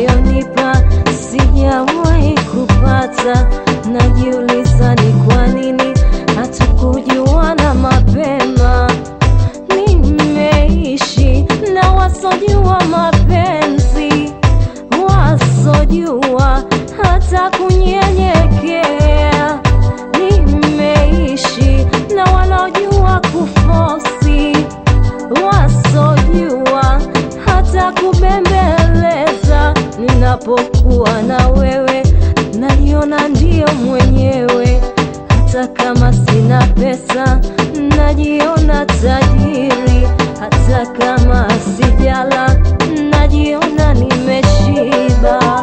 unayonipa sijawahi kupata. Najiuliza ni kwa nini hatukujuana mapema. Nimeishi na wasojua mapenzi, wasojua hata kunyenyekea. Nimeishi na wanaojua kufosi, wasojua hata kubembeleza. Ninapokuwa na wewe, najiona ndio mwenyewe, hata kama sina pesa, najiona tajiri, hata kama sijala, najiona nimeshiba.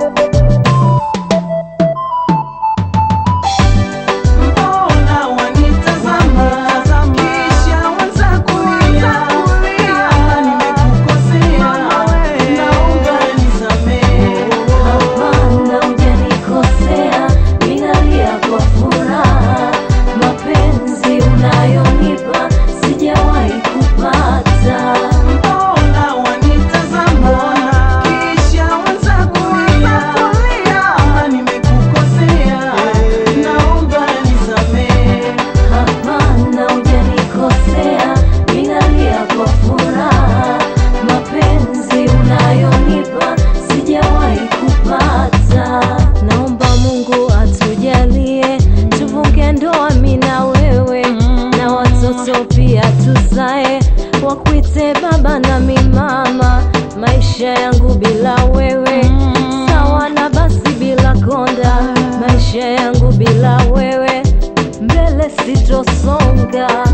Mbona wanitazama kisha wanza kulia? Kama nimekukosea, naomba nisamehe. Hapana, hujanikosea, ninalia kwa furaha. Mapenzi unayonipa sijawahi kupata. Mbona wanitazama kisha wanza kulia? Kama nimekukosea, naomba nisamehe. Hapana, hujanikosea, ninalia kwa furaha. Mapenzi unayonipa sijawahi kupata. Naomba Mungu atujalie tuvuke ndoa, mimi na wewe, na watoto pia tuzae, wakuite baba na mimama. Maisha yangu bila wewe sawa na basi bila konda. Maisha yangu bila wewe mbele sitosonga.